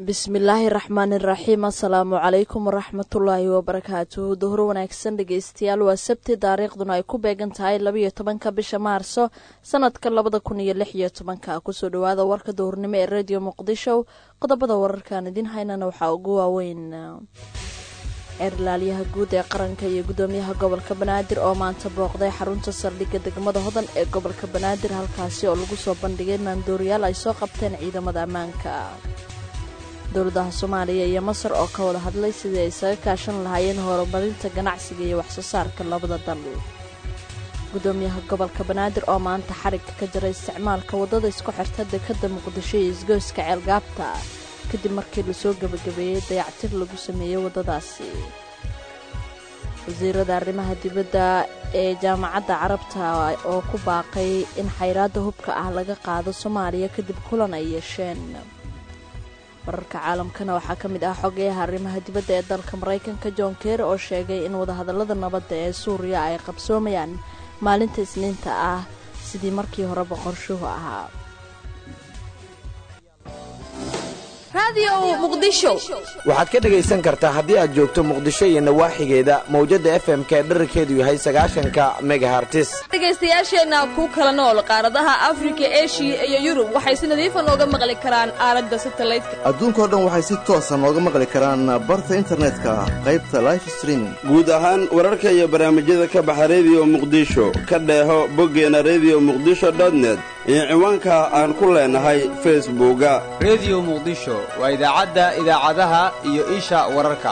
bismillaahi raxmaani raxiim assalaamu calaykum waraxmatullaahi wabarakaatuhu duhur wanaagsan dhegeystayaal waa sabti taariikhduna ay ku beegan tahay labayo tobanka bisha maarso sanadka labada kun iyo lix iyo tobanka kusoo dhawaada warka duhurnimo ee rediyo muqdisho qodobada wararkaan idiin haynana waxaa ugu waaweyn eerlaalyaha guud ee qaranka iyo gudoomiyaha gobolka banaadir oo maanta booqday xarunta saldhigga degmada hodan ee gobolka banaadir halkaasi oo lagu soo bandhigay maandooriyaal ay soo qabteen ciidamada ammaanka dowladaha soomaaliya iyo masar oo ka wada hadlay sidii ay isaga kaashan lahaayeen horumarinta ganacsiga iyo waxsoo saarka labada dal gudoomiyaha gobolka banaadir oo maanta xarigga ka jira isticmaalka waddada isku xirta dekadda muqdisho iyo isgoyska ceelgaabta kadib markii lasoo gebagabeeyey dayactir lagu sameeyey waddadaasi wasiirada arrimaha dibadda ee jaamacadda carabta oo ku baaqay in xayraadda hubka ah laga qaado soomaaliya kadib kulan ay yeesheen wararka caalamkana waxaa ka mid ah xogeyaha arrimaha dibadda ee dalka maraykanka john keer oo sheegay in wadahadallada nabadda ee suuriya ay qabsoomayaan maalinta isniinta ah sidii markii horeba qorshuhu ahaa waxaad ka dhegaysan kartaa haddii aad joogto muqdisho iyo nawaaxigeeda mawjadda f m ka dherarkeedu yahay sagaashanka megahartis dhegaystayaasheenna ku kala nool qaaradaha afrika eshiya iyo yurub waxay si nadiifa nooga maqli karaan aaladda satalaydka adduunkao dhan waxay si toosa nooga maqli karaan barta internetka qaybta life streaming guud ahaan wararka iyo barnaamijyada ka baxa rediyo muqdisho ka dheeho boggeena rediyo muqdisho dotnet iyo ciwaanka aan ku leenahay facebooka rediyo muqdisho waa idaacadda idaacadaha iyo isha wararka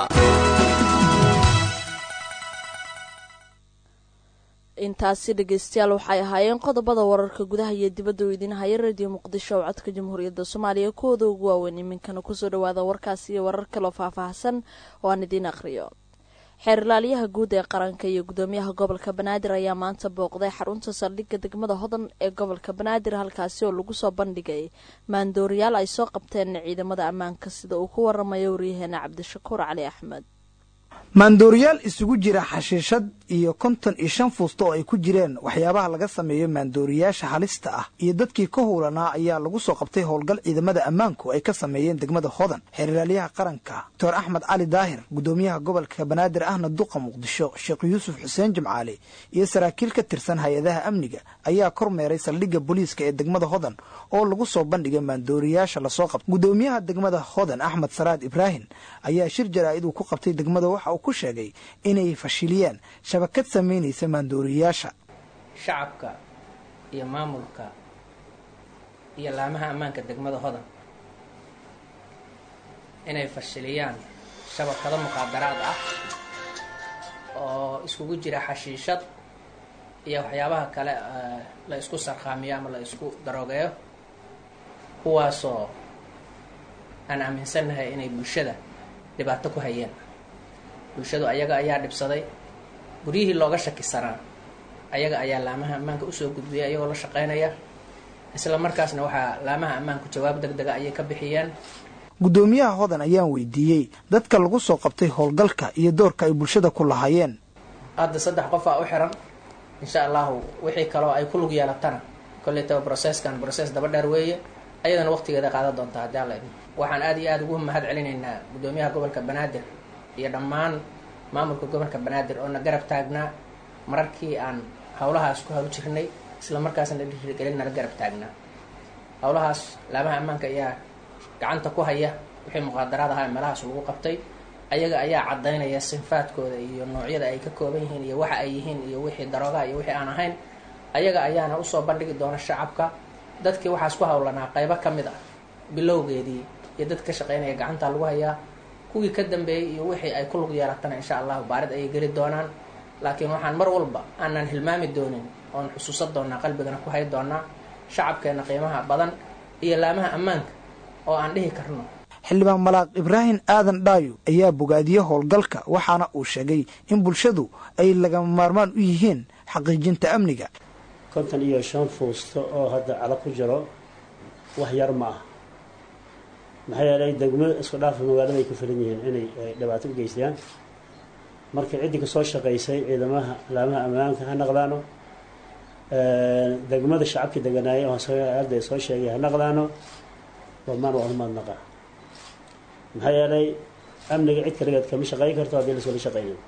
intaasi dhegeystayaal waxay ahaayeen qodobada wararka gudaha iyo dibadda u idiin haya rediyo muqdisho oo codka jamhuuriyadda soomaaliya kuwooda ugu waaweyn iminkana kusoo dhawaada warkaas iyo warar kaloo faahfaahsan oo aan idiin akhriyo xeerlaaliyaha guud ee qaranka iyo gudoomiyaha gobolka banaadir ayaa maanta booqday xarunta saldhigga degmada hodan ee gobolka banaadir halkaasi oo lagu soo bandhigay maandooriyaal ay soo qabteen ciidamada ammaanka sida uu ku waramayo waryaheena cabdishakuur cali axmed maandooriyaal isugu jira xashiishad iyo konton iyo shan fuusta oo ay ku jireen waxyaabaha laga sameeyo maandooriyaasha halista ah iyo dadkii ka howlanaa ayaa lagu soo qabtay howlgal ciidamada ammaanku ay ka sameeyeen degmada hodan xeerlaalyaha qaranka doctor axmed cali daahir gudoomiyaha gobolka banaadir ahna duqa muqdisho sheekh yuusuf xuseen jimcaale iyo saraakiil ka tirsan hay-adaha amniga ayaa kormeeray saldhigga booliiska ee degmada hodan oo lagu soo bandhigay maandooriyaasha lasoo qabtay gudoomiyaha degmada hodan axmed saraad ibraahim ayaa shir jaraa'id uu ku qabtay degmada waxa uu ku sheegay inay fashiliyeen shabakad samaynaysa maandooriyayaasha shacabka iyo maamulka iyo laamaha ammaanka degmada hodan inay fashiliyaan shabakado muqaadaraad ah oo iskugu jira xashiishad iyo waxyaabaha kale la isku sarkhaamiyo ama la isku daroogeeyo kuwaasoo aan aaminsannahay inay bulshada dhibaato ku hayeen bulshadu ayaga ayaa dhibsaday guryihii looga shakisanaa ayaga ayaa laamaha ammaanka usoo gudbiyay ayagoo la shaqeynaya isla markaasna waxaa laamaha ammaanku jawaab deg dega ayay ka bixiyeen gudoomiyaha hodan ayaan weydiiyey dadka lagu soo qabtay howlgalka iyo doorka ay bulshada ku lahaayeen hadda saddex qof aa u xiran insha allahu wixii kaloo ay ku lug yeelatana koleytaba brocesskan brocess daba dheer weeye ayadana waqtigeeda qaadan doonta haddii alla idmo waxaan aada iyo aada ugu mahad celinaynaa gudoomiyaha gobolka banaadir iyo dhammaan maamulka gobolka banaadir oo na garab taagnaa mararkii aan howlahaas ku hawl jirnay isla markaasna dhiirigelin nala garab taagnaa howlahaas laamaha ammaanka ayaa gacanta ku haya wixii muqaadaraad ahaa meelahaas lagu qabtay ayaga ayaa caddaynaya sinfaadkooda iyo noocyada ay ka kooban yihiin iyo waxa ay yihiin iyo wixii daroogaha iyo wixii aan ahayn ayaga ayaana usoo bandhigi doona shacabka dadkii waxaas ku howlanaa qaybo ka mid ah bilowgeedii iyo dad ka shaqeynaya gacanta lagu hayaa kuwii ka dambeeyey iyo wixii ay ku lug yeelatana insha allahu baarid ayay geli doonaan laakiin waxaan mar walba aanan hilmaami doonin oon xusuusan doonaa qalbigana ku hay doonaa shacabkeena qiimaha badan iyo laamaha ammaanka oo aan dhihi karno xildhibaan malaaq ibraahim aadan dhaayo ayaa bogaadiyey howlgalka waxaana uu sheegay in bulshadu ay lagama maarmaan u yihiin xaqiijinta amniga konton iyo shan fuusto oo hadda calo ku jiro wax yar ma ah maxaa yeelay degmo isku dhaafa magaalada ay ku filan yihiin inay dhibaato u geystaan marka ciddii kasoo shaqaysay ciidamaha laamaha ammaanka ha naqdaano degmada shacabkii deganaayay oo hadda soo sheegay ha naqdaano dhammaan waa umaadnaqa maxaa yeelay amniga cid kaligeed kama shaqayn karto haddii laskala shaqaynin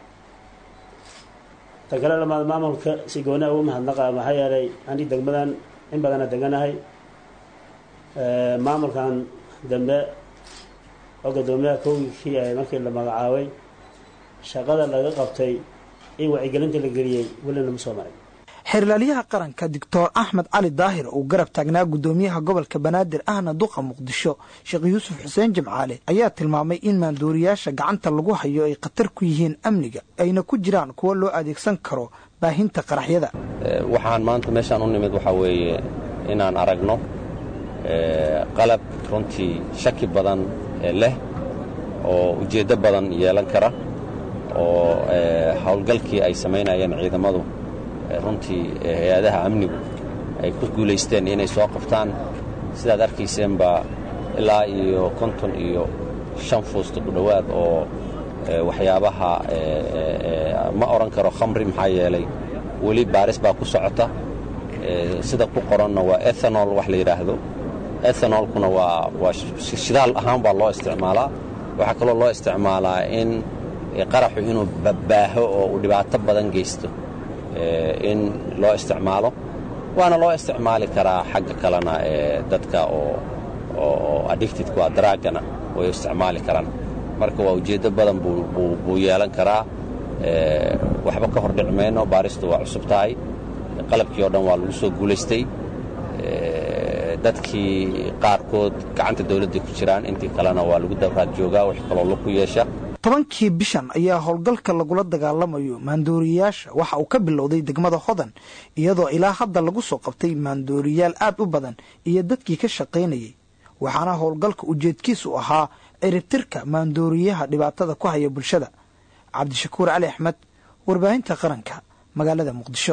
ta kale lamaad maamulka si goonaa ugu mahadnaqa maxaa yeelay ani degmadan in badana deganahay maamulkan dambe oo guddoomiyaha kowgikii ahay markii la magacaabay shaqada laga qabtay in wacyigelinta la geliyey weli lama soo maray xeerlaalyaha qaranka doctor axmed cali daahir uu garab taagnaa guddoomiyaha gobolka banaadir ahna duqa muqdisho sheekh yuusuf xuseen jimcaale ayaa tilmaamay in maandooriyaasha gacanta lagu hayo ay khatar ku yihiin amniga ayna ku jiraan kuwo loo adeegsan karo baahinta qaraxyada waxaan maanta meeshaan u nimid waxaa weeye inaan aragno qalab runtii shaki badan leh oo ujeeddo badan yeelan kara oo howlgalkii ay samaynayeen ciidamadu runtii hay-adaha amnigu ay ku guulaysteen inay soo qabtaan sidaad arkayseenba ilaa iyo konton iyo shan fuusta ku dhowaad oo waxyaabaha ma odhan karo khamri maxaa yeelay weli baaris baa ku socota sida ku qoranna waa ethanol wax la yidhaahdo ethanolkuna waa waa shidaal ahaan baa loo isticmaalaa waxaa kaloo loo isticmaalaa in qaraxu inuu babbaaho oo uu dhibaato badan geysto in loo isticmaalo waana loo isticmaali karaa xagga kalena dadka oo addictedku a daraagana way isticmaali karaan marka waa ujeeddo badan buu yeelan karaa waxba ka hor dhici mayno baaristu waa cusub tahay qalabkii oo dhan waa lagu soo guulaystay dadkii qaarkood gacanta dawladday ku jiraan intii kalena waa lagu dawraad joogaa wix kaloo lug ku yeesha tobankii bishan ayaa howlgalka lagula dagaalamayo maandooriyaasha waxa uu ka bilowday degmada hodan iyadoo ilaa hadda lagu soo qabtay maandooriyaal aad u badan iyo dadkii ka shaqaynayay waxaana howlgalka ujeedkiisu ahaa ciribtirka maandooriyaha dhibaatada ku haya bulshada cabdishakuur cali axmed warbaahinta qaranka magaalada muqdisho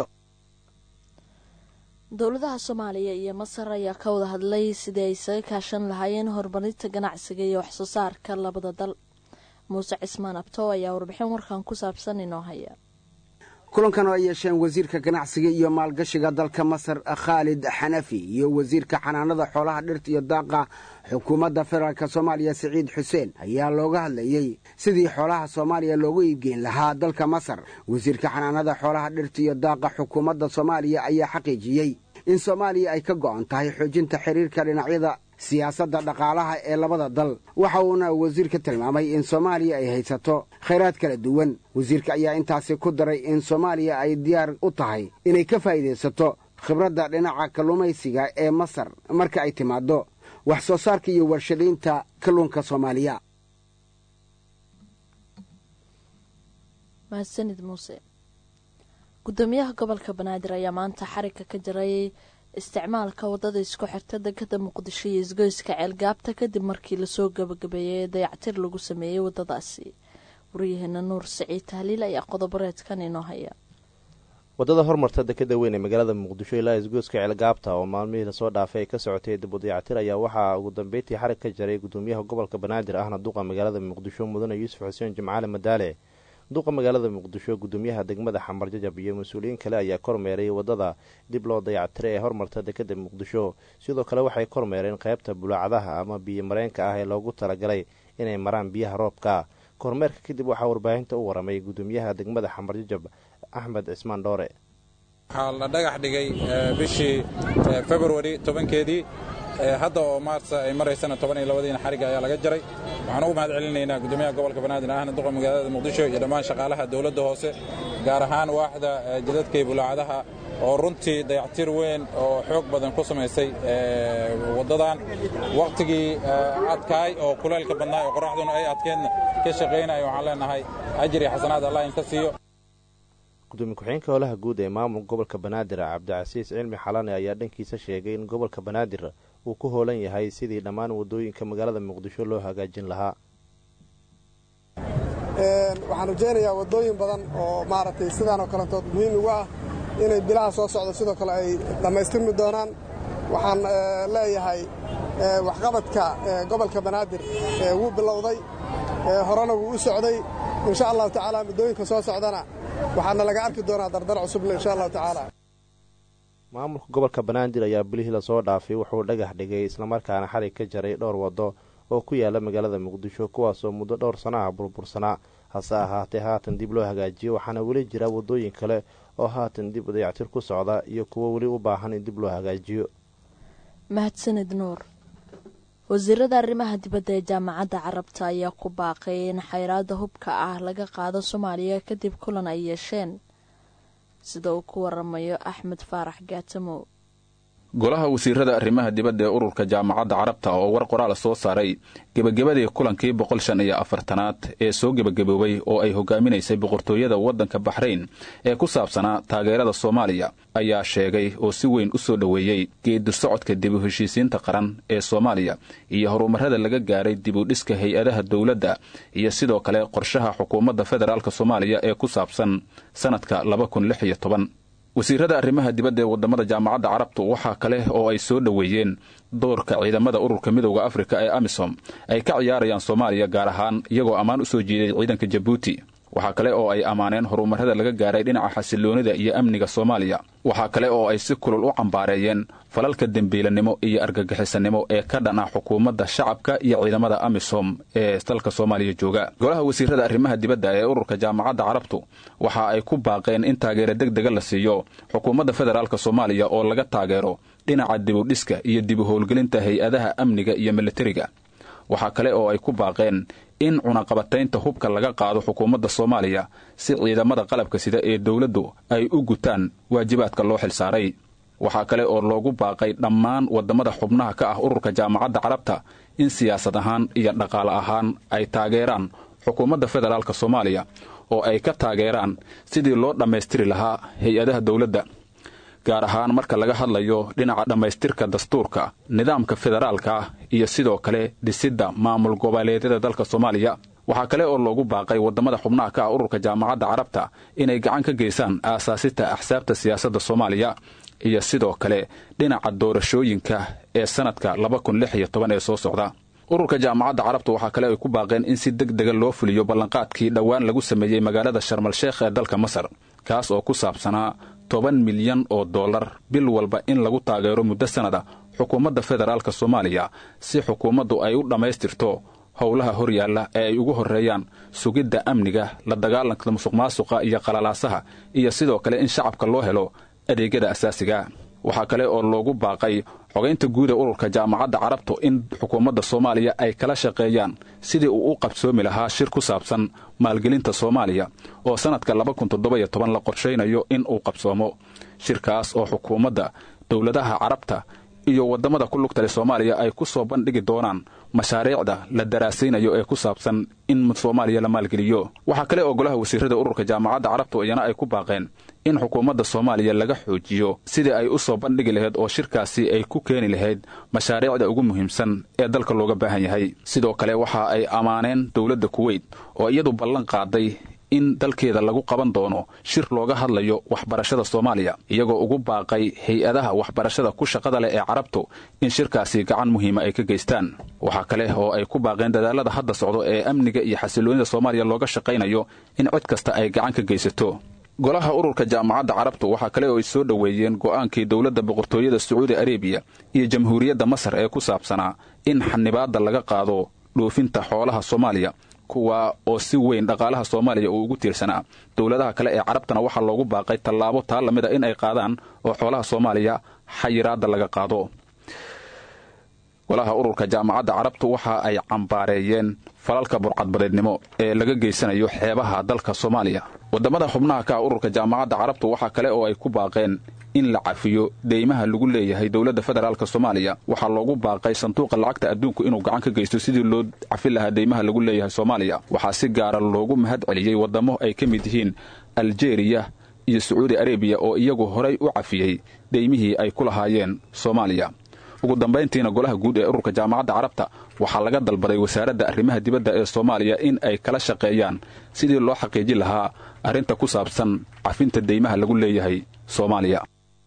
dowladaha soomaaliya iyo masar ayaa ka wada hadlay sidii ay isaga kaashan lahaayeen horumarinta ganacsiga iyo waxsoo saarka labada dal muuse cismaan abtow ayaa warbixin warkan ku saabsan inoo haya kulankan oo ay yeesheen wasiirka ganacsiga iyo maalgashiga dalka masar khaalid xanafi iyo wasiirka xanaanada xoolaha dhirta iyo daaqa xukuumadda federaalk soomaaliya siciid xuseen ayaa looga hadlayey sidii xoolaha soomaaliya loogu iibgeyn lahaa dalka masar wasiirka xanaanada xoolaha dhirta iyo daaqa xukuumadda soomaaliya ayaa xaqiijiyey in soomaaliya ay ka go'an tahay xoojinta xiriirka dhinacyada siyaasadda dhaqaalaha ee labada dal waxa uuna wasiirka tilmaamay in soomaaliya ay haysato khayraad kala duwan wasiirka ayaa intaasi ku daray in soomaaliya ay diyaar u tahay inay ka faa'iidaysato khibradda dhinaca kalluumaysiga ee masar marka ay timaaddo wax soo saarka iyo warshadaynta kalluunka soomaaliya mahadsanid muuse gudoomiyaha gobolka banaadir ayaa maanta xarigga ka jaray isticmaalka wadada isku xirta degada muqdisho iyo isgoyska ceelgaabta kadib markii lasoo gabagabeeyey dayactir lagu sameeyey wadadaasi waryaheena nuur siciid tahliil ayaa qodoboreedkan inoo haya wadada hormarta dekada weyn ee magaalada muqdisho ilaa isgoyska ceelgaabta oo maalmihii lasoo dhaafay ay ka socotay dib u dayactir ayaa waxaa ugu dambeyntii xarig ka jaray gudoomiyaha gobolka banaadir ahna duqa magaalada muqdisho mudane yuusuf xuseen jimcaale madaale duqa magaalada muqdisho gudoomiyaha degmada xamar jajab iyo mas-uuliyiin kale ayaa kormeeray wadada dib loo dayactiray ee hormarta dekada muqdisho sidoo kale waxay kormeereen qaybta bulaacadaha ama biyo mareenka ah ee loogu talagalay inay maraan biyaha roobka kormeerka kadib waxaa warbaahinta u waramay gudoomiyaha degmada xamar jajab axmed cismaan dhoore waxaa la dhagax dhigay bishii februari tobankeedii hadda oo maarsa ay maraysana toban iyo labadiina xarigga ayaa laga jaray waxaan ugu mahad celinaynaa gudoomiyaha gobolka banaadir ahna duqa magaalada muqdisho iyo dhammaan shaqaalaha dowladda hoose gaar ahaan waaxda jidadka iyo bulaacadaha oo runtii dayactir weyn oo xoog badan ku samaysay waddadan wakhtigii adkaay oo kuleelka badnaay oo qoraxduna ay adkeedna ka shaqaynaya waxaan leenahay ajir iyo xasanaad allah inka siiyo gudoomiye ku-xigeenka howlaha guud ee maamulka gobolka banaadir cabdicasiis cilmi xalane ayaa dhankiisa sheegay in gobolka banaadir uu ku hoolan yahay sidii dhammaan wadooyinka magaalada muqdisho loo hagaajin lahaa waxaan rajaynayaa waddooyin badan oo maaragtay sidaan oo kalentood muhiim ugu ah inay bilaha soo socdo sidoo kale ay dhammaystirmi doonaan waxaan leeyahay waxqabadka gobolka banaadir wuu bilowday horena wuu u socday insha allahu tacaala muddooyinka soo socdana waxaana laga arki doonaa dardar cusubna insha allahu tacaala maamulka gobolka banaadir ayaa bilihii lasoo dhaafay wuxuu dhagax dhigay islamarkaana xarig ka jaray dhowr waddo oo ku yaala magaalada muqdisho kuwaasoo muddo dhowr sana ah burbursanaa hase ahaatee haatan dib loo hagaajiyo waxaana weli jira wadooyin kale oo haatan dib dayactir ku socda iyo kuwo weli u baahan in dib loo hagaajiyo mahadsanid nuur wasiirada arrimaha dibadda ee jaamacadda carabta ayaa ku baaqay in xayraada hubka ah laga qaado soomaaliya kadib kulan ay yeesheen sida uu ku waramayo axmed faarax gaatamow golaha wasiirada arrimaha dibadda ee ururka jaamacadda carabta oo war qoraal soo saaray gebagabadii kulankii boqol shan iyo afartanaad ee soo gebagaboobay oo ay hogaaminaysay boqortooyada waddanka baxrayn ee ku saabsanaa taageerada soomaaliya ayaa sheegay oo si weyn u soo dhoweeyey geedi socodka dib u heshiisiinta qaran ee soomaaliya iyo horumarada laga gaaray dib u dhiska hay-adaha dowladda iyo sidoo kale qorshaha xukuumadda federaalk soomaaliya ee ku saabsan sannadka laba kun lix iyo toban wasiirada arrimaha dibadda ee wadamada jaamacadda carabtu waxaa kale oo ay soo dhoweeyeen doorka ciidamada ururka midowda afrika ee amisom ay ka ciyaarayaan soomaaliya gaar ahaan iyagoo ammaan u soo jeeday ciidanka jabuuti waxaa kale oo ay ammaaneen horumarada laga gaaray dhinaca xasiloonida iyo amniga soomaaliya waxaa kale oo ay si kulul u cambaareeyeen falalka dembiilanimo iyo argagixisanimo ee ka dhan ah xukuumadda shacabka iyo ciidamada amisom ee dalka soomaaliya jooga golaha wasiirada arrimaha dibadda ee ururka jaamacadda carabtu waxa ay ku baaqeen in taageero deg dega la siiyo xukuumadda federaalk soomaaliya oo laga taageero dhinaca dibudhiska iyo dib u howlgelinta hay-adaha amniga iyo militariga waxaa kale oo ay ku baaqeen in cunaqabataynta hubka laga qaado xukuumadda soomaaliya si ciidamada qalabka sida ee dowladdu ay u gutaan waajibaadka loo xilsaaray waxaa kale oo loogu baaqay dhammaan waddamada xubnaha ka ah ururka jaamacadda carabta in siyaasad ahaan iyo dhaqaale ahaan ay taageeraan xukuumadda federaalk soomaaliya oo ay ka taageeraan sidii loo dhammaystiri lahaa hay-adaha dowladda gaar ahaan marka laga hadlayo dhinaca dhammaystirka dastuurka nidaamka federaalka ah iyo sidoo kale dhisidda maamul goboleedyada dalka soomaaliya waxaa kale oo loogu baaqay waddamada xubnaha ka ah ururka jaamacadda carabta inay gacan ka geysaan aasaasita axsaabta siyaasadda soomaaliya iyo sidoo kale dhinaca doorashooyinka ee sannadka laba kun lix iyo toban ee soo socda ururka jaamacadda carabta waxaa kale ay ku baaqeen in si deg dega loo fuliyo ballanqaadkii dhowaan lagu sameeyey magaalada sharmal sheekh ee dalka masar kaas oo ku saabsanaa toban milyan oo dollar bil walba in lagu taageero muddo sannada xukuumadda federaalk soomaaliya si xukuumaddu ay u dhammaystirto howlaha horyaalla ee ay ugu horreeyaan sugidda amniga la dagaalanka musuq maasuqa iyo qalalaasaha iyo sidoo kale in shacabka loo helo adeegyada asaasiga waxaa kale oo loogu baaqay xogaynta guud ee ururka jaamacadda carabtu in xukuumadda soomaaliya ay kala shaqeeyaan sidii uu u qabsoomi lahaa shir ku saabsan maalgelinta soomaaliya oo sannadka laba kun toddoba-iyo toban la qorshaynayo in uu qabsoomo shirkaas oo xukuumadda dowladaha carabta iyo waddamada ku lugtale soomaaliya ay ku soo bandhigi doonaan mashaariicda la daraasaynayo ee ku saabsan in soomaaliya la maalgeliyo waxaa kale oo golaha wasiirada ururka jaamacadda carabtu iyana ay ku baaqeen in xukuumadda soomaaliya laga xoojiyo sidii ay u soo bandhigi lahayd oo shirkaasi ay ku keeni lahayd mashaariicda ugu muhiimsan ee dalka looga baahan yahay sidoo kale waxa ay ammaaneen dowladda kuweyt oo iyadu ballan qaaday in dalkeeda lagu qaban doono shir looga hadlayo waxbarashada soomaaliya iyagoo ugu baaqay hay-adaha waxbarashada ku shaqada leh ee carabtu in shirkaasi gacan muhiima ay ka geystaan waxaa kale oo ay ku baaqeen dadaalada hadda socdo ee amniga iyo xasiloonida soomaaliya looga shaqaynayo in cid kasta ay gacan ka geysato golaha ururka jaamacadda carabtu waxaa kale oo ay soo dhoweeyeen go'aankii dowladda boqortooyada sacuudi arebiya iyo jamhuuriyadda masar ee ku saabsanaa in xanibaadda laga qaado dhoofinta xoolaha soomaaliya kuwa oo si weyn dhaqaalaha soomaaliya uu ugu tiirsanaa dowladaha kale ee carabtana waxaa loogu baaqay tallaabo taa lamid a in ay qaadaan oo xoolaha soomaaliya xayiraadda laga qaado golaha ururka jaamacadda carabtu waxa ay cambaareeyeen falalka burcadbadeednimo ee laga geysanayo xeebaha dalka soomaaliya waddamada xubnaha ka ah ururka jaamacadda carabtu waxaa kale oo ay ku baaqeen in la cafiyo deymaha lagu leeyahay dowladda federaalk soomaaliya waxaa loogu baaqay sanduuqa lacagta adduunku inuu gacan ka geysto sidii loo cafin lahaa deymaha lagu leeyahay soomaaliya waxaa si gaara loogu mahad celiyey waddamo ay ka mid yihiin aljeriya iyo sacuudi arebiya oo iyagu horay u cafiyey deymihii ay ku lahaayeen soomaaliya ugu dambayntiina golaha guud ee ururka jaamacadda carabta waxaa laga dalbaday wasaaradda arrimaha dibadda ee soomaaliya in ay kala shaqeeyaan sidii loo xaqiijin lahaa arrinta ku saabsan cafinta deymaha lagu leeyahay soomaaliya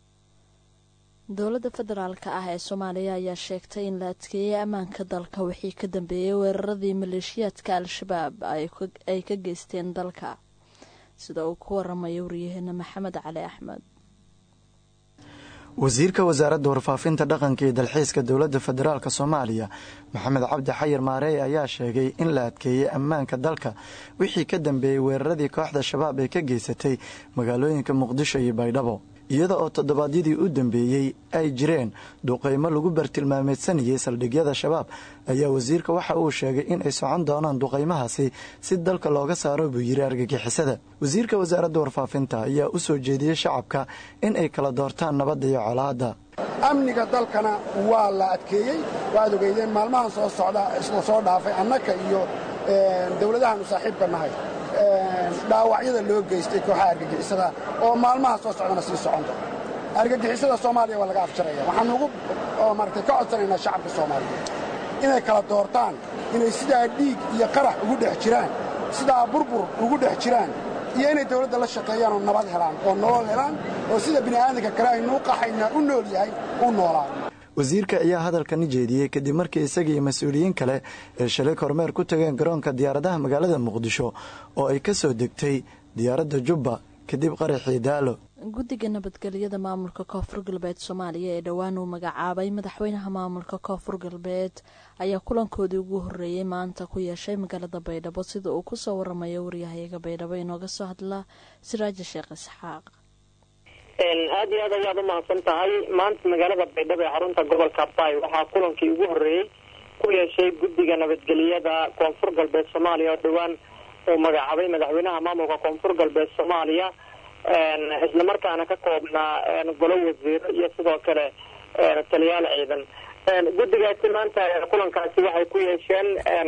dowladda federaalka ah ee soomaaliya ayaa sheegtay in la adkeeyey ammaanka dalka wixii ka dambeeyey weeraradii maleeshiyaadka al-shabaab ay ka geysteen dalka sida uu ku waramayo waryaheena maxamed cali axmed wasiirka wasaaradda warfaafinta dhaqanka iyo dalxiiska dowladda federaalk soomaaliya maxamed cabdi xayir maareey ayaa sheegay in la adkeeyey ammaanka dalka wixii ka dambeeyey weeraradii kooxda shabaab ee ka geysatay magaalooyinka muqdisho iyo baydhabo iyada oo toddobaadyadii u dambeeyey ay jireen duqeymo lagu bartilmaameedsanayay saldhigyada shabaab ayaa wasiirka waxa uu sheegay in ay socon doonaan duqeymahaasi si dalka looga saaro buu yiri argagixisada wasiirka wasaaradda warfaafinta ayaa u soo jeediyey shacabka in ay kala doortaan nabadda iyo colaadda amniga dalkana waa la adkeeyey waaad ogeydeen maalmahan soo socda isla soo dhaafay annaka iyo dowladahaanu saaxiibka nahay dhaawacyada loo geystay kooxaha argagixisada oo maalmaha soo socdana sii soconta argagixisada soomaaliya waa laga afjaraya waxaan ugu maaragtay ka codsanaynaa shacabka soomaaliyeed inay kala doortaan inay sidaa dhiig iyo qarax ugu dhex jiraan sidaa burbur ugu dhex jiraan iyo inay dawladda la shaqeeyaan oo nabad helaan oo nolol helaan oo sida bini'aadanka kale aynuu qaxaynaa u nool yahay u noolaa wasiirka ayaa hadalkani jeediyey kadib markii isaga iyo mas-uuliyiin kale ee shalay kormeer ku tageen garoonka diyaaradaha magaalada muqdisho oo ay ka soo degtay diyaaradda jubba kadib qaraxii daalo guddiga nabadgelyada maamulka koonfur galbeed soomaaliya ee dhowaan uu magacaabay madaxweynaha maamulka koonfur galbeed ayaa kulankoodii ugu horreeyey maanta ku yeeshay magaalada baydhabo sida uu kusoo waramayo waryahayaga baydhabo inooga soo hadla siraaja sheekh isxaaq aad iyo aad ayaad u mahadsan tahay maanta magaalada baydhabo ee xarunta gobolka bay waxaa kulankii ugu horreeyey ku yeeshay guddiga nabadgeliyada koonfur galbeed soomaaliya oo dhowaan uu magacaabay madaxweynaha maamulka koonfur galbeed soomaaliya isla markaana ka koobnaa golo wasiiro iyo sidoo kale taliyaal ciidan guddigaasi maanta kulankaasi waxay ku yeesheen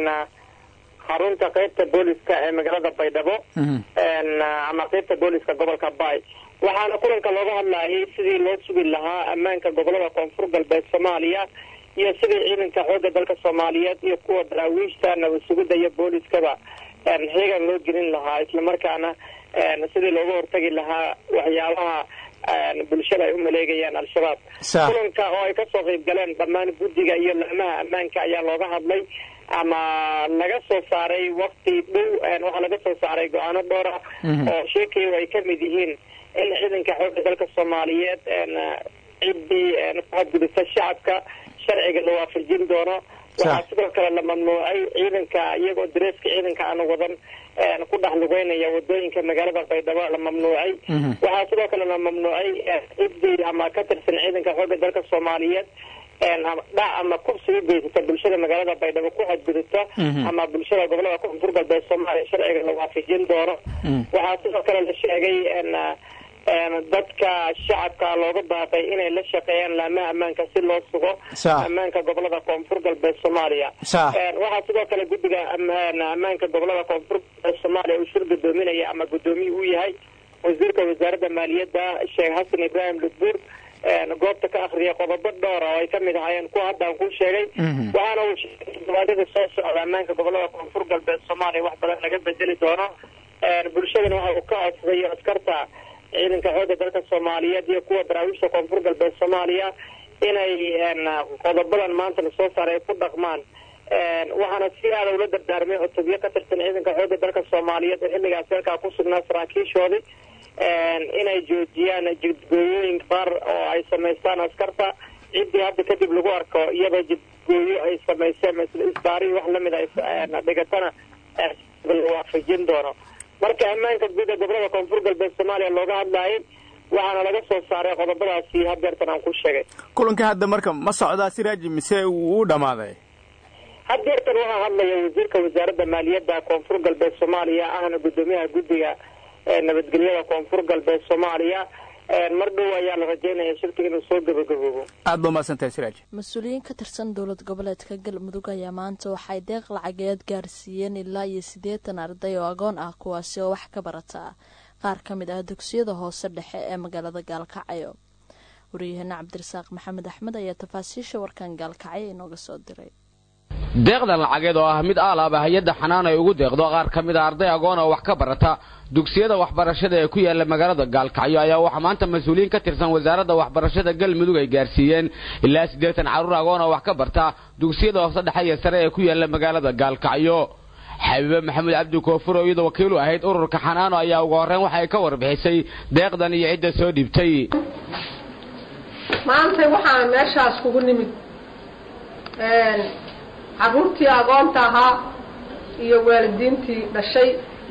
xarunta qeybta booliska ee magaalada baydhabo ama qeybta booliska gobolka bay waxaana kulanka looga hadlayay sidii loo sugi lahaa ammaanka gobolada koonfur galbeed soomaaliya iyo sidii ciidanka xoogga dalka soomaaliyeed iyo kuwa daraawiishta nabad sugidda iyo booliskaba xiigan loo gelin lahaa islamarkaana sidii looga hortagi lahaa waxyaabaha bulshada ay u maleegayaan al-shabaab kulanka oo ay kasoo qeyb galeen dhammaan guddiga iyo laamaha ammaanka ayaa looga hadlay ama laga soo saaray wakti dhow waxaa laga soo saaray go-aano dhowr ah oo sheekaya ay kamid yihiin in ciidanka xoogga dalka soomaaliyeed ciddii ku xadgudubta shacabka sharciga la waafajin doono waxaa sidoo kale la mamnuucay ciidanka iyagoo dareeska ciidanka aan wadan ku dhex lugeynaya wadooyinka magaalada baydhabo la mamnuucay waxaa sidoo kale la mamnuucay ciddii ama ka tirsan ciidanka xoogga dalka soomaaliyeed dhac ama kubsi u geysata bulshada magaalada baydhabo ku xadgudubta ama bulshada gobolada koonfur galbeed soomaaliya sharciga la waafajin doono waxaa sidoo kale la sheegay dadka shacabka looga baaqay inay la shaqeeyaan laamaha ammaanka si loo sugo ammaanka gobolada koonfur galbeed soomaaliya waxaa sidoo kale guddiga ammaanka gobolada koonfur galbeed soomaaliya uu shir gudoominaya ama guddoomiye uu yahay wasiirka wasaaradda maaliyadda sheekh xasan ibraahim ludbuur goobta ka akriyay qodobo dhowra oo ay kamid ahaayeen kuwa haddaan ku sheegay waxaana uu sheegay todobaadada soo socda ammaanka gobolada koonfur galbeed soomaaliya wax badan laga bedeli doono bulshadana waxa uu ka codsaday askarta ciidanka xoogga dalka soomaaliyeed iyo kuwa daraawiishta koonfur galbeed soomaaliya inay qodobadan maanta lasoo saaray ay ku dhaqmaan waxaana si aada ula dardaarmay cutubyo ka tirsan ciidanka xoogga dalka soomaaliyeed oo xilligaasi halkaa ku sugnaa saraakiishoodii inay joojiyaan jidgooyooyin qaar oo ay samaystaan askarta ciddii hadda kadib lagu arko iyadoo jidgooyo ay samayseen isbaari wax lamid a dhigatana la waafajin doono marka ammaanka guud ee gobolada koonfur galbeed soomaaliya looga hadlayay waxaana laga soo saaray qodobadaasi hadeertan aan ku sheegay kulanka hadda marka ma socdaa siraaji mise wuu u dhamaaday hadeertan waxaa hadlaya wasiirka wasaaradda maaliyadda koonfur galbeed soomaaliya ahna guddoomiyaha guddiga nabadgelyada koonfur galbeed soomaaliya mar dhow ayaa la rajeynaya shirkiga inuu soo gabagaboobo aad ba umahadsantahay siraaj mas-uuliyiin ka tirsan dowlad goboleedka galmudug ayaa maanta waxay deeq lacageed gaarsiiyeen ilaa iyo siddeetan arday oo agoon ah kuwaasi oo wax ka barata qaar ka mid ah dugsiyada hoose dhexe ee magaalada gaalkacyo waryaheena cabdirasaaq maxamed axmed ayaa tafaasiisha warkan gaalkacyo inooga soo diray deeqdan lacageed oo ah mid aalaaba hay-adda xanaan ay ugu deeqdo qaar ka mid a arday agoon oo wax ka barata dugsiyada waxbarashada ee ku yaala magaalada gaalkacyo ayaa waxaa maanta mas-uuliyiin ka tirsan wasaaradda waxbarashada galmudug ay gaarsiiyeen ilaa siddeetan carruur agoon oo wax ka barta dugsiyada hoose dhexe iyo sare ee ku yaala magaalada gaalkacyo xabiibe maxamed cabdi koofur oo iyadoo wakiilu ahayd ururka xanaano ayaa ugu horreyn waxa ay ka warbixisay deeqdan iyo cidda soo dhiibtay maanta waxaan meeshaas kugu nimid carruurtii agoonta ahaa iyo waalidiintii dhashay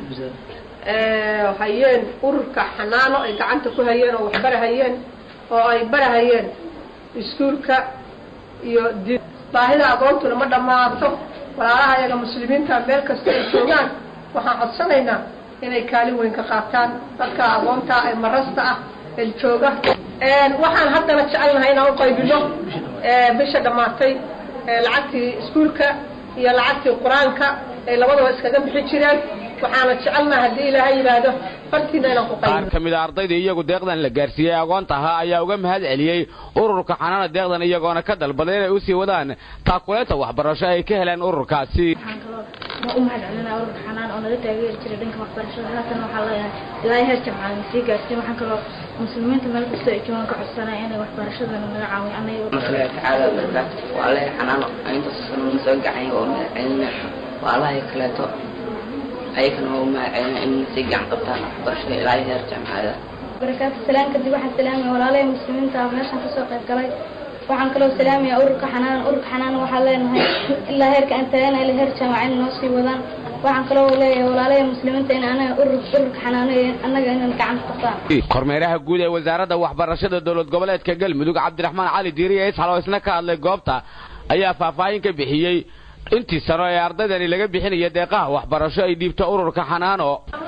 hayeen ururka xanaano ay gacanta ku hayeen oo waxbarahayeen oo ay barahayeen iskuulka iyo diin baahida agoontuna ma dhammaato walaalaha ayaga muslimiinta meel kasta ay joogaan waxaan codsanaynaa inay kaalin weyn ka qaataan dadka agoonta ee marasta ah ee jooga waxaan haddana jecelnahay inaan u qaybino bisha dhammaatay lacagtii iskuulka iyo lacagtii qur-aanka ay labadaba iskaga bixi jireen waxaana jecelnaha haddii ilaahay yidhaahdo fartiina inaan ku qaar ka mid a ardaydii iyagu deeqdan la gaarsiiyey agoonta ahaa ayaa uga mahad celiyey ururka xanaana deeqdan iyagoona ka dalbaday inay usii wadaan taakuleynta waxbarasho ay ka heleen ururkaasi ma u mahad celinaa ururka xanaan oo naga taageeri jiray dhanka waxbarashada haatan waxaa leeyahay ilaahay heer jamcada na sii gaarsiin waxaan kaloo muslimiinta meel kasta ay joogaan ka codsanaya inay waxbarashadana naga caawiyo anaga tacaala barakaatu waa allah xanaan intaas sano na soo gacay oo mahad celina waa allahay kaleeto ayagana waa u mahad celina in sii gacan qabtaan waxbarashada ilaahay heer jamcada barakaatu salaan kadib waxaan salaamaya walaalaya muslimiinta meeshaan kasoo qayb galay waxaan kaloo salaamaya ururka xanaan ururka xanaan waxaa leenahay ilaa heerka aan taagana ilaa heer jaamacad noo sii wadaan waxaan kaloo leeyahay walaalaya muslimiinta in anaga urur ururka xanaano annaga inaan gacan qabtaan kormeeraha guud ee wasaaradda waxbarashada dowlad goboleedka galmudug cabdiraxmaan cali diiriye isxal oo isna ka hadlay goobta ayaa faahfaahin ka bixiyey intii sano ee ardaydani laga bixinaya deeqaha waxbarasho ay dhiibto ururka xanaano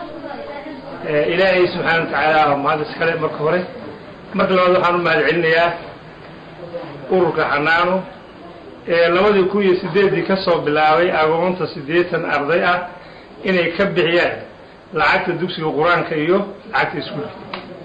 ilaahay subxaana watacaala mahad iskale marka hore marka labaad waxaan u mahad celinayaa ururka xanaano ee labadii kun iyo sideeddii ka soo bilaabay agoonta siddeetan arday ah inay ka bixiyaan lacagta dugsiga qur-aanka iyo lacagta iskuulka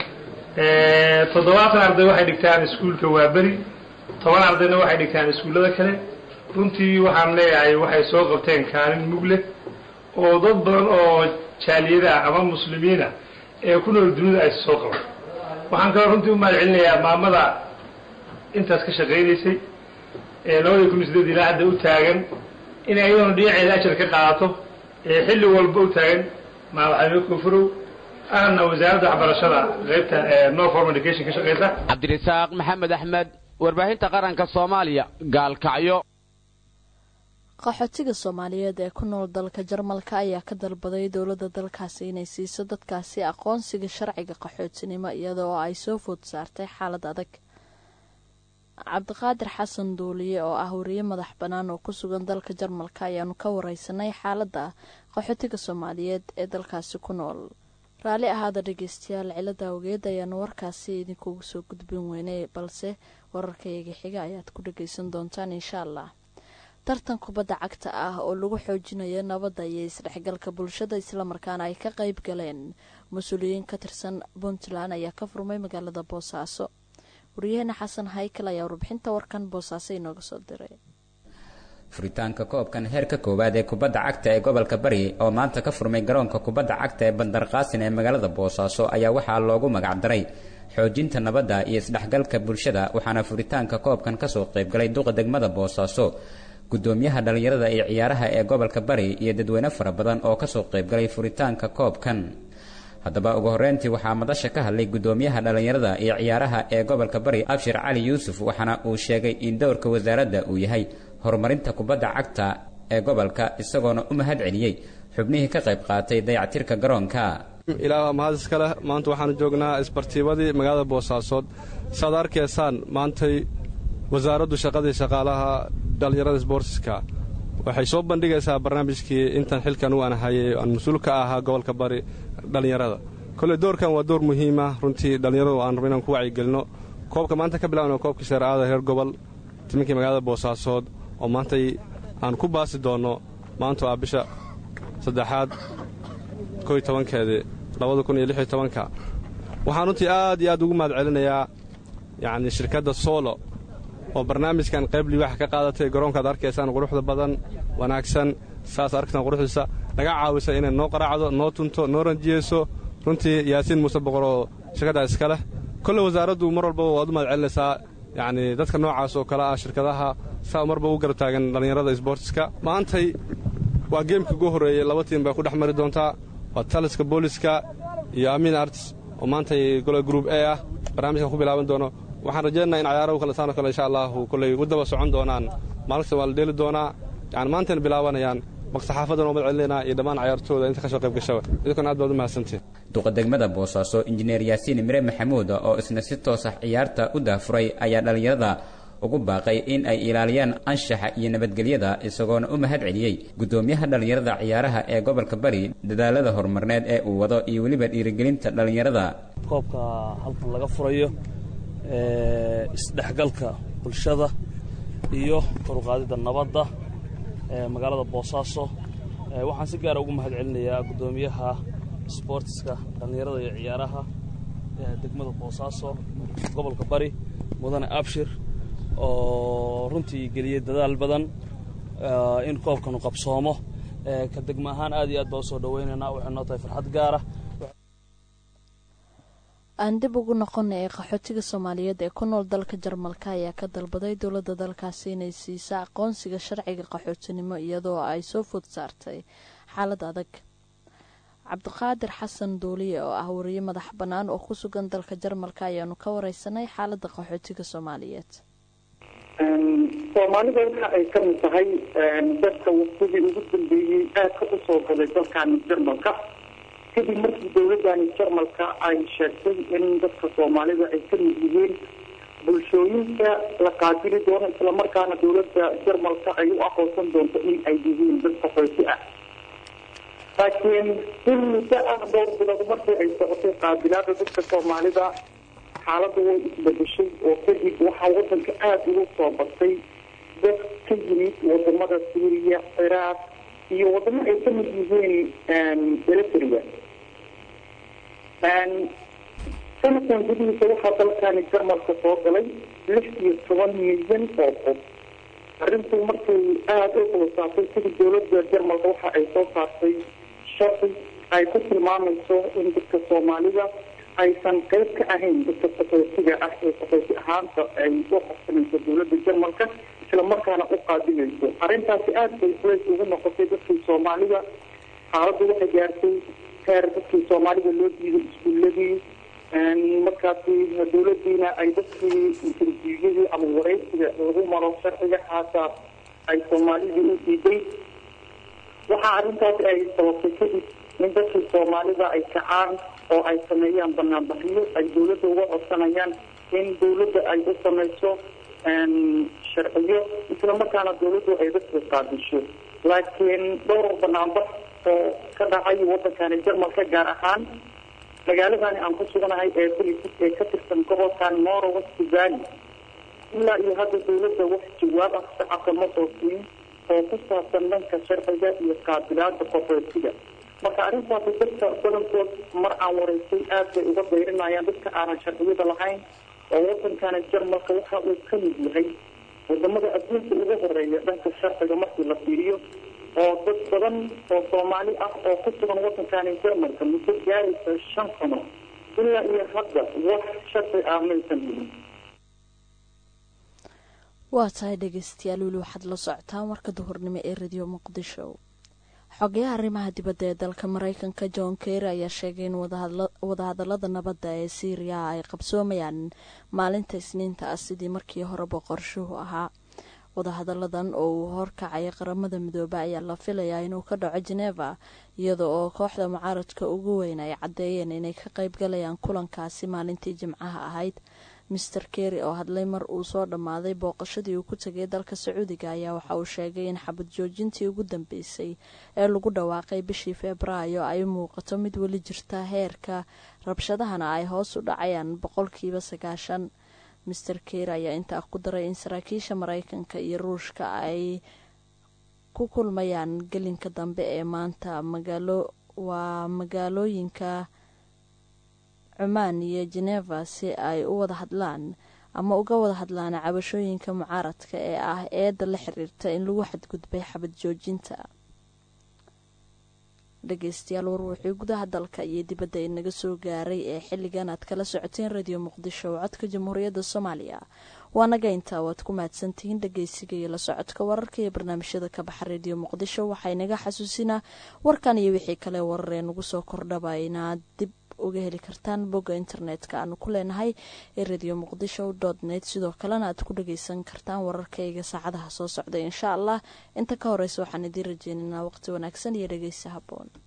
toddobaatan arday waxay dhigtaan iskuulka waaberi toban ardayna waxay dhigtaan iskuullada kale runtii waxaan leeyahay waxay soo qabteen kaalin mugle oo dad badan oo jaaliyada ah ama muslimiina ee ku nool dunida ay soo qaban waxaan kaloo runtii u mahad celinayaa maamada intaas ka shaqaynaysay ee labadii kun iyo sideed ilaa hadda u taagan inay ayaduna dhinaceeda ajar ka qaadato ee xilli walba u taagan maadaxweyne koonfurow ahna wasaaradda waxbarashada qaybta no form education ka shaqaysa cabdirasaaq maxamed axmed warbaahinta qaranka soomaaliya gaalkacyo qaxootiga soomaaliyeed ee ku nool dalka jarmalka ayaa ka dalbaday dowladda dalkaasi inay siiso dadkaasi aqoonsiga sharciga qaxootinimo iyadoo ay soo food saartay xaalad adag cabdiqaadir xasan duuliye oo ah wariye madax bannaan oo ku sugan dalka jarmalka ayaanu ka wareysanay xaaladda qaxootiga soomaaliyeed ee dalkaasi ku nool raalli ahaada dhegeystayaal cilada awgeed ayaanu warkaasi idinkugu soo gudbin weynay balse wararkayaga xiga ayaad ku dhageysan doontaan insha allah tartan kubadda cagta ah oo lagu xoojinayo nabadda iyo isdhexgalka bulshada islamarkaana ay ka qayb galeen mas-uuliyiin ka tirsan puntland ayaa ka furmay magaalada boosaaso wariyaheena xasan haykal ayaa warbixinta warkan boosaaso inooga soo diray furitaanka koobkan heerka koowaad ee kubadda cagta ee gobolka bari oo maanta ka furmay garoonka kubadda cagta ee bandarqaasin ee magaalada boosaaso ayaa waxaa loogu magacdaray xoojinta nabadda iyo isdhexgalka bulshada waxaana furitaanka koobkan kasoo qaybgalay duqa degmada boosaaso gudoomiyaha dhallinyarada iyo ciyaaraha ee gobolka bari iyo dadweyne fara badan oo kasoo qaybgalay furitaanka koobkan haddaba ugu horreyntii waxaa madasha ka hadlay gudoomiyaha dhallinyarada iyo ciyaaraha ee gobolka bari abshir cali yuusuf waxaana uu sheegay in dowrka wasaaradda uu yahay horumarinta kubadda cagta ee gobolka isagoona u mahad celiyey xubnihii ka qayb qaatay dayactirka garoonka ilaa mahad iska leh maanta waxaanu joognaa isbartiibadii magaalada boosaasood saaad arkaysaan maantay wasaaraddu shaqadii shaqaalaha dhallinyarada sboortiska waxay soo bandhigaysaa barnaamijkii intan xilkan u aan hayay aan mas-uul ka ahaa gobolka bari dhallinyarada kolley doorkan waa door muhiima runtii dhallinyaradu aan rabo inaan ku wacyigelino koobka maanta ka bilawna koobkii seeraada reer gobol timinkii magaalada boosaasood oo maantay aan ku baasi doonno maantu ah bisha saddexaad koy tobankeedii labada kun iyo lix iyo tobanka waxaan runtii aad iyo aad ugu mahad celinayaa yacnii shirkadda soolo oo barnaamijkan qayb liwaax ka qaadatay garoonkaad arkaysaan quruxda badan wanaagsan saas arkaysaan quruxdiisa naga caawisa inay noo qaraacdo noo tunto noo ranjiyeyso runtii yaasiin muuse boqor oo shirkaddaas iska leh kolle wasaaraddu mar walbaba waad u mahad celinaysaa yacnii dadka noocaas oo kale ah shirkadaha saa marba u garab taagan dhallinyarada sboortiska maantay waa geemkii ugu horreeyey laba tiim bay ku dhex mari doontaa waa taliska booliska iyo amiin arts oo maantay gole gruub e ah barnaamijkan ku bilaaban doono waxaan rajaynaynaa in cayaarahu kale saanoo kale insha allahu kolley u daba socon doonaan maalin kasta waa la dheeli doonaa yani maantayna bilaabanayaan maqsaxaafadan oo mad celinayna iyo dhammaan cayaartooda inta ka soo qayb gashaba idinkuna aad baad u mahadsantihin duqa degmada boosaaso injineer yaasiin mire maxamuud oo isna si toosa ciyaarta u daafuray ayaa dhallinyarada ugu baaqay in ay ilaaliyaan anshaxa iyo nabadgelyada isagoona u mahad celiyey guddoomiyaha dhallinyarada ciyaaraha ee gobolka bari dadaalada horumarneed ee uu wado iyo weliba dhiirigelinta dhallinyarada koobka halkan laga furayo isdhexgalka bulshada iyo koruqaadida nabadda ee magaalada boosaaso waxaan si gaara ugu mahad celinayaa guddoomiyaha sboortiska dhallinyarada iyo ciyaaraha degmada boosaaso gobolka bari mudane abshir oo runtii geliyey dadaal badan in koobkanu qabsoomo ka degmo ahaan aad iyo aad baa usoo dhaweynaynaa waxay noo tahay farxad gaara aan dib ugu noqonay ee qaxootiga soomaaliyeed ee ku nool dalka jarmalka ayaa ka dalbaday dowladda dalkaasi inay siisa aqoonsiga sharciga qaxootinimo iyadoo ay soo food saartay xaalad adag cabdiqaadir xasan duuliye oo ah wariye madax bannaan oo ku sugan dalka jarmalka ayaanu ka wareysanay xaaladda qaxootiga soomaaliyeed soomaalida waxa ay ka mid tahay dadka waqtigii ugu dambeeyey aadka u soo gaday dalkan jarmalka kadib markii dowladani jarmalka ay sheegtay in dadka soomaalida ay ka mid yihiin bulshooyinka la qaatili doono islamarkaana dowladda jarmalka ay u aqoonsan doonto in ay yihiin dad qaxooti ah laakiin in muddo ah dhowr bilood markii ay socotay qaabilaada dadka soomaalida xaaladda way isbedeshay oo kadib waxaa wadanka aada ugu soo batay dad ka yimid wadamada suuriya ciraaq iyo wadamo ay ka mid yihiin eritrea sanadkan gudihiisa waxaa dalkani jarmalka soo galay lix iyo toban milyan oo qof arrintu markay aada u hulusaatay sidii dowladda jarmalka waxa ay soo saartay sharci ay ku tilmaamayso in dadka soomaalida aysan qayb ka ahayn dadka qaxootiga ah ee qaxooti ahaanta ay u qabsanayso dowladda jarmalka islamarkaana u qaadimayso arrintaasi aada bay culays ugu noqotay dadkii soomaalida xaaladdu waxay gaartay heer dadkii soomaalida loo diiday iskuuladii markaasi dowladiina ay dadkii interviewiyadii ama wareysiga lagu maro sharciga xaasaa ay soomaalidii u diiday waxaa arrintaasi ay sababtay kadib in dadkii soomaalida ay kacaan oo ay sameeyaan banaanbaxyo ay dowladda uga codsanayaan in dowladda ay u samayso sharciyo islamarkaana dowladdu ay dadka qaadisho laakiin dhowr banaanbax oo ka dhacay wadankani jarmalka gaar ahaan magaaladani aan ku suganahay ee belisis ee ka tirsan gobolkan moro west valley ilaa iyo hadda dowladda wax jawaab ah shacabka ma soo siin oo ku saabsan dhanka sharciga iyo qaabilaada qaxootiga marka arrintaasi dadka badankood mar aan wareysay aad bay uga dayrinayaan dadka aanan sharciyada lahayn oo wadankani jarmalka waxa uu ka mid yahay wadamada adduunka uga horeeya dhanka sharciga markii la fiiriyo oo dad badan oo soomaali ah oo ku sugan wadankani jarmalka muddo gaaraysa shan sano ilaa iyo hadda wax sharci ah maysan helin waa tahay dhegeystayaal weli waxaad la socotaan warka duhurnimo ee radio muqdisho xogayaha arrimaha dibadda ee dalka mareykanka john kerry ayaa sheegay in wadahadalada nabadda ee syriya ay qabsoomayaan maalinta isniinta ah sidii markii horeba qorshuhu ahaa wadahadaladan oo uu horkacaya qaramada midoobe ayaa la filayaa inuu ka dhaco geneva iyada oo kooxda mucaaradka ugu weyn ay caddeeyeen inay ka qaybgalayaan kulankaasi maalintii jimcaha ahayd master kerry oo hadlay mar uu soo dhammaaday booqashadii uu ku tegay dalka sacuudiga ayaa waxa uu sheegay in xabad joojintii ugu dambeysay ee lagu dhawaaqay bishii febraayo ay muuqato mid weli jirta heerka rabshadahana ay hoos u dhacayaan boqolkiiba sagaashan master kerry ayaa intaa ku daray in saraakiisha mareykanka iyo ruushka ay ku kulmayaan gelinka dambe ee maanta magaalo waa magaalooyinka cumaan iyo geneva si ay u wada hadlaan ama uga wada hadlaan cabashooyinka mucaaradka ee ah eedda la xiriirta in lagu xadgudbay xabad joojinta dhegeystayaal warwuxuu gudaha dalka iyo dibadda inaga soo gaaray ee xilligan aad kala socoteen radio muqdisho oo codka jamhuuriyadda soomaaliya waanaga intaa waad ku mahadsantihiin dhegeysiga iyo la socodka wararka iyo barnaamijyada ka baxa radio muqdisho waxaa inaga xasuusinaa warkan iyo wixii kale wararee nagu soo kordhaba inaad dib uga heli kartaan bogga internetka aanu ku leenahay ee radio muqdisho dot net sidoo kalena aad ku dhageysan kartaan wararkayga saacadaha soo socda insha allah inta ka horeysa waxaan idiin rajeynaynaa waqti wanaagsan iyo dhegeysa haboon